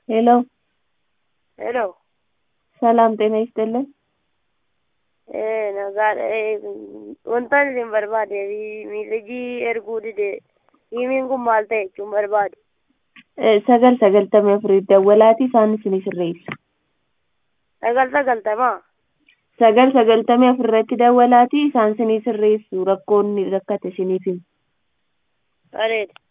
ሄሎ ሄሎ ሰላም ጤና ይስጥልን። ee nagaa wantaan isin barbaade miilajii erguu dide himiin kun maal ta'e jechuun barbaade Eh, sagal sagaltamii afurii dawwalaati isaan isinii sirreessa. sagal sagaltamaa Sagal sagaltamii afurratti dawwalaati isaan isinii sirreessu rakkoonni rakkate isiniif himu. bareeda